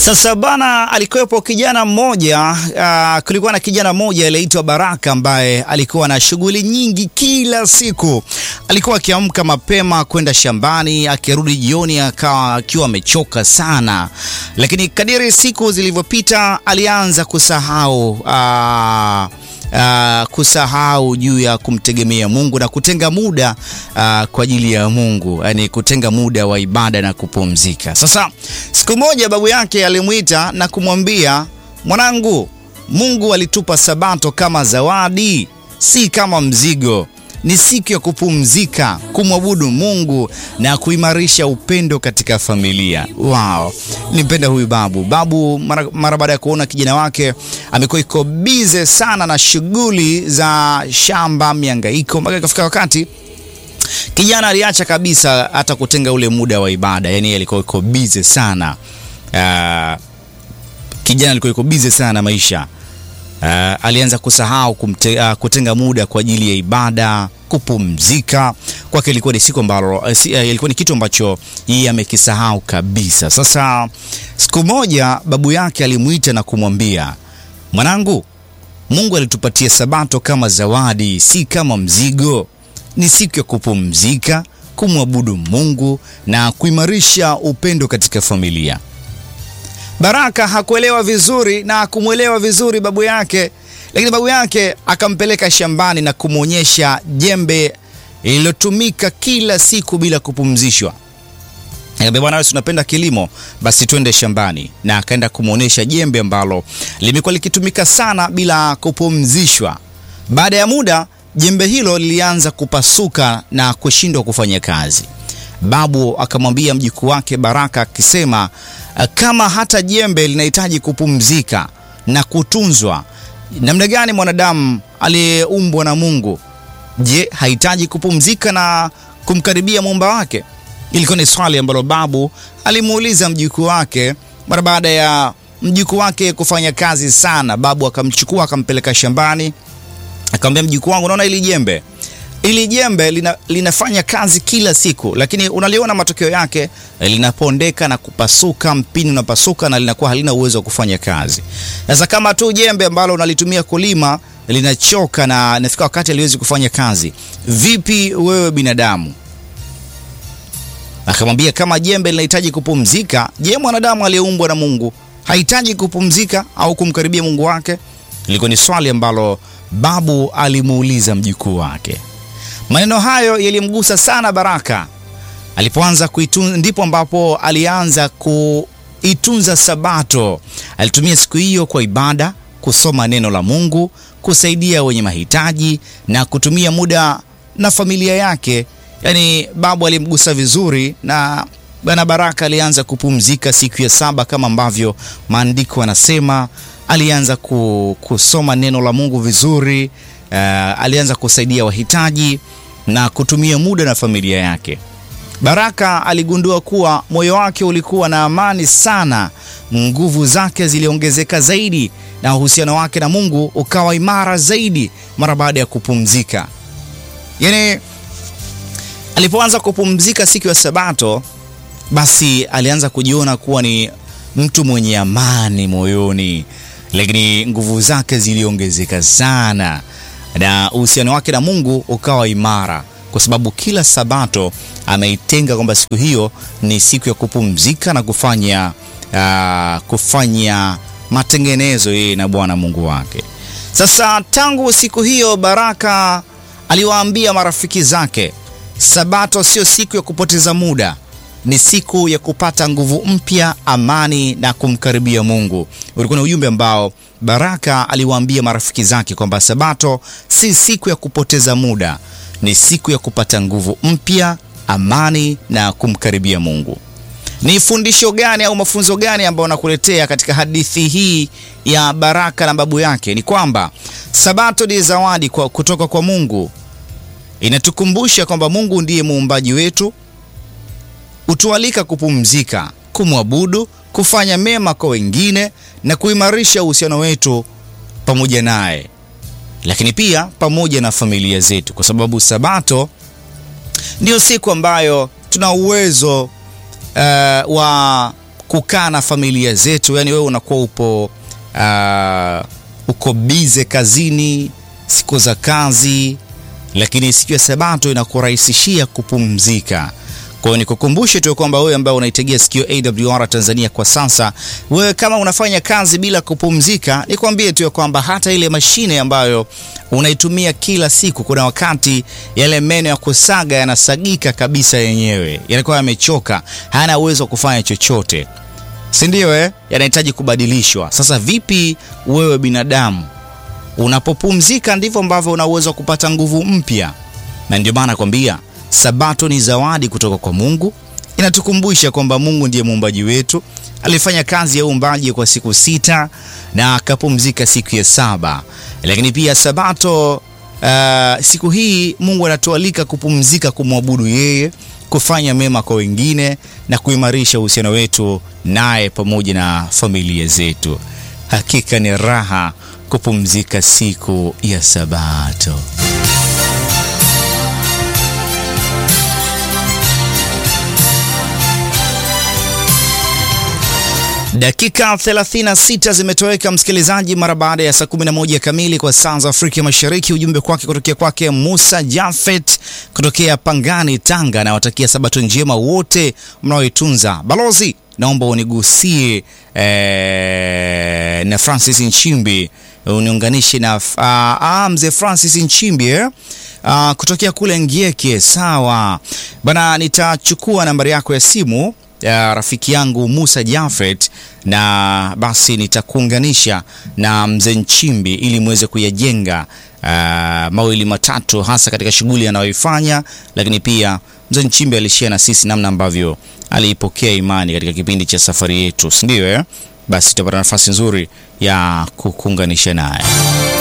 Sasa bana, alikuwepo kijana mmoja uh, kulikuwa na kijana mmoja aliyeitwa Baraka ambaye alikuwa na shughuli nyingi kila siku. Alikuwa akiamka mapema kwenda shambani, akirudi jioni akawa akiwa amechoka sana, lakini kadiri siku zilivyopita alianza kusahau uh, Uh, kusahau juu ya kumtegemea Mungu na kutenga muda uh, kwa ajili ya Mungu, yani kutenga muda wa ibada na kupumzika. Sasa siku moja babu yake alimwita na kumwambia, mwanangu, Mungu alitupa Sabato kama zawadi, si kama mzigo. Ni siku ya kupumzika, kumwabudu Mungu na kuimarisha upendo katika familia. Wow, nimpenda huyu babu. Babu mara, mara baada ya kuona kijana wake amekuwa iko bize sana na shughuli za shamba, miangaiko, mpaka ikafika wakati kijana aliacha kabisa hata kutenga ule muda wa ibada, yani alikuwa iko bize sana. Uh, kijana alikuwa iko bize sana maisha Uh, alianza kusahau kumte, uh, kutenga muda kwa ajili ya ibada, kupumzika. Kwake ilikuwa ni siku ambalo uh, si, uh, ilikuwa ni kitu ambacho yeye amekisahau kabisa. Sasa siku moja babu yake alimwita na kumwambia, mwanangu, Mungu alitupatia Sabato kama zawadi, si kama mzigo. Ni siku ya kupumzika, kumwabudu Mungu na kuimarisha upendo katika familia. Baraka hakuelewa vizuri na hakumwelewa vizuri babu yake, lakini babu yake akampeleka shambani na kumwonyesha jembe lililotumika kila siku bila kupumzishwa. Akamwambia, bwana wewe unapenda kilimo, basi twende shambani, na akaenda kumwonyesha jembe ambalo limekuwa likitumika sana bila kupumzishwa. Baada ya muda, jembe hilo lilianza kupasuka na kushindwa kufanya kazi. Babu akamwambia mjukuu wake Baraka akisema, kama hata jembe linahitaji kupumzika na kutunzwa, namna gani mwanadamu aliyeumbwa na Mungu, je, hahitaji kupumzika na kumkaribia muumba wake? Ilikuwa ni swali ambalo babu alimuuliza mjukuu wake mara baada ya mjukuu wake kufanya kazi sana. Babu akamchukua akampeleka shambani, akamwambia, mjukuu wangu, unaona hili jembe ili jembe lina, linafanya kazi kila siku, lakini unaliona matokeo yake, linapondeka na kupasuka, mpini unapasuka na linakuwa halina uwezo wa kufanya kazi. Sasa kama tu jembe ambalo unalitumia kulima linachoka na inafika wakati haliwezi kufanya kazi, vipi wewe binadamu? Akamwambia kama jembe linahitaji kupumzika, je, mwanadamu aliyeumbwa na Mungu hahitaji kupumzika au kumkaribia Mungu wake? Ilikuwa ni swali ambalo babu alimuuliza mjukuu wake. Maneno hayo yalimgusa sana Baraka. Alipoanza kuitunza, ndipo ambapo alianza kuitunza Sabato. Alitumia siku hiyo kwa ibada, kusoma neno la Mungu, kusaidia wenye mahitaji na kutumia muda na familia yake. Yaani babu alimgusa vizuri, na bwana Baraka alianza kupumzika siku ya saba kama ambavyo maandiko yanasema. Alianza kusoma neno la Mungu vizuri. Uh, alianza kusaidia wahitaji na kutumia muda na familia yake. Baraka aligundua kuwa moyo wake ulikuwa na amani sana, nguvu zake ziliongezeka zaidi na uhusiano wake na Mungu ukawa imara zaidi mara baada ya kupumzika. Yaani, alipoanza kupumzika siku ya Sabato, basi alianza kujiona kuwa ni mtu mwenye amani moyoni, lakini nguvu zake ziliongezeka sana na uhusiano wake na Mungu ukawa imara, kwa sababu kila Sabato ameitenga kwamba siku hiyo ni siku ya kupumzika na kufanya uh, kufanya matengenezo yeye na Bwana Mungu wake. Sasa tangu siku hiyo Baraka aliwaambia marafiki zake, Sabato sio siku ya kupoteza muda, ni siku ya kupata nguvu mpya, amani na kumkaribia Mungu. Ulikuwa ni ujumbe ambao Baraka aliwaambia marafiki zake kwamba Sabato si siku ya kupoteza muda, ni siku ya kupata nguvu mpya, amani na kumkaribia Mungu. Ni fundisho gani au mafunzo gani ambayo nakuletea katika hadithi hii ya Baraka na babu yake? Ni kwamba Sabato ni zawadi kwa kutoka kwa Mungu. Inatukumbusha kwamba Mungu ndiye muumbaji wetu, hutualika kupumzika, kumwabudu, kufanya mema kwa wengine na kuimarisha uhusiano wetu pamoja naye, lakini pia pamoja na familia zetu, kwa sababu Sabato ndiyo siku ambayo tuna uwezo uh, wa kukaa na familia zetu. Yani wewe unakuwa upo uh, uko bize kazini siku za kazi, lakini siku ya Sabato inakurahisishia kupumzika. Kwa hiyo nikukumbushe tu kwamba wewe ambaye unaitegea sikio AWR Tanzania kwa sasa, wewe kama unafanya kazi bila kupumzika, nikwambie tu kwamba hata ile mashine ambayo unaitumia kila siku, kuna wakati yale meno ya kusaga yanasagika kabisa yenyewe, yanakuwa yamechoka, hana uwezo wa kufanya chochote, si ndio? Eh, yanahitaji kubadilishwa. Sasa vipi wewe binadamu unapopumzika, ndivyo ambavyo una uwezo wa kupata nguvu mpya, na ndio maana nakwambia Sabato ni zawadi kutoka kwa Mungu. Inatukumbusha kwamba Mungu ndiye muumbaji wetu, alifanya kazi ya uumbaji kwa siku sita na akapumzika siku ya saba. Lakini pia Sabato, uh, siku hii Mungu anatualika kupumzika, kumwabudu yeye, kufanya mema kwa wengine na kuimarisha uhusiano wetu naye pamoja na familia zetu. Hakika ni raha kupumzika siku ya Sabato. Dakika 36 zimetoweka msikilizaji, mara baada ya saa 11 kamili kwa saa za Afrika Mashariki. Ujumbe kwake kutokea kwake Musa Jafet kutokea Pangani, Tanga, na watakia sabato njema wote mnaoitunza. Balozi, naomba unigusie eh, na Francis Nchimbi uniunganishe na uh, mzee Francis Nchimbi eh? Uh, kutokea kule Ngieke. Sawa bana, nitachukua nambari yako ya simu ya rafiki yangu Musa Jafet na basi nitakuunganisha na mzee Nchimbi ili muweze kuyajenga uh, mawili matatu hasa katika shughuli anayoifanya, lakini pia mzee Nchimbi alishia na sisi namna ambavyo aliipokea imani katika kipindi cha safari yetu, si ndio eh? Basi tutapata nafasi nzuri ya kukuunganisha naye.